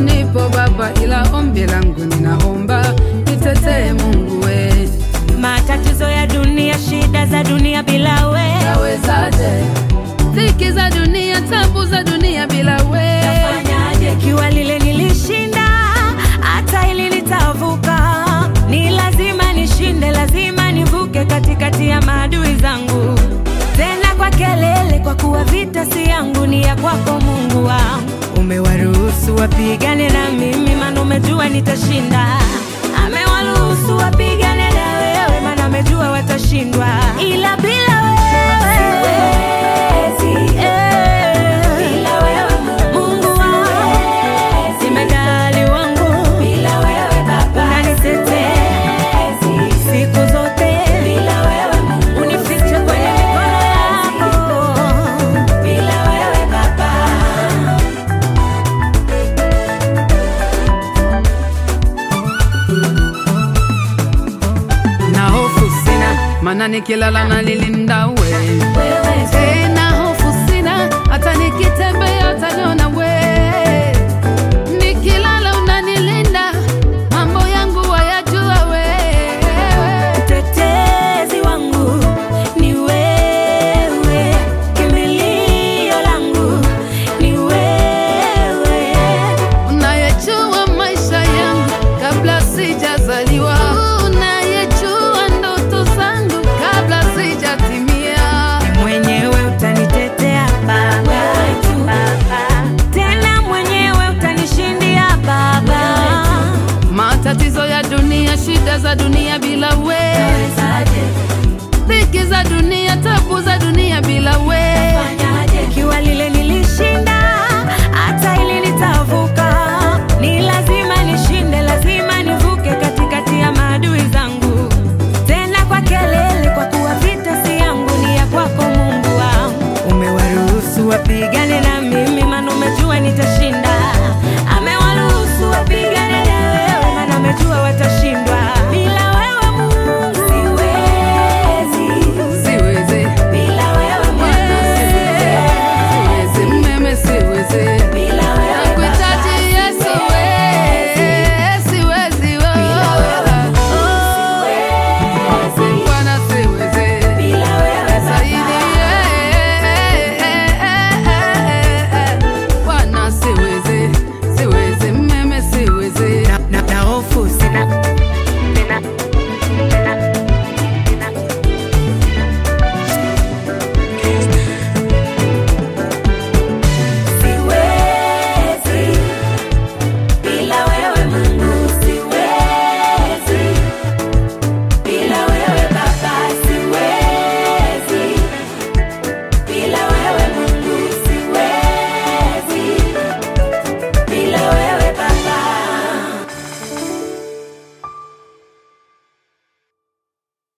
nipo Baba, ila ombi langu ninaomba nitetee Mungu we. Matatizo ya dunia, shida za dunia bila we, Nawezaje? Dhiki za dunia, tabu za dunia bila we. fanyaje? Ikiwa lile nilishinda, hata hili nitavuka. Ni lazima nishinde, lazima nivuke katikati ya maadui zangu, tena kwa kelele, kwa kuwa vita si yangu, ni ya kwako Mungu wangu. Umewaruhusu wapigane na mimi, maana umejua nitashinda. Amewaruhusu wapigane na wewe, maana amejua watashindwa, ila bila wewe siwezi. Bila wewe Mungu wangu, jemedali wangu, bila wewe Baba unanitetea siku zote, bila wewe Mungu unifiche kwenye mikono yako, bila wewe Baba Na hofu sina, maana nikilala nalilinda we. wewe Tena hofu sina, hata nikitembea utaniona we. Nikilala unanilinda, mambo yangu wayajua wewe. Mtetezi wangu ni wewe, kimbilio langu ni wewe. Unayejua maisha yangu kabla sijazaliwa, unayejua ndoto zangu kabla sijatimia. Mwenyewe utanitetea Baba, tena mwenyewe utanishindia Baba. Matatizo ya dunia, shida za dunia bila we, dhiki za dunia, tabu za dunia bila we.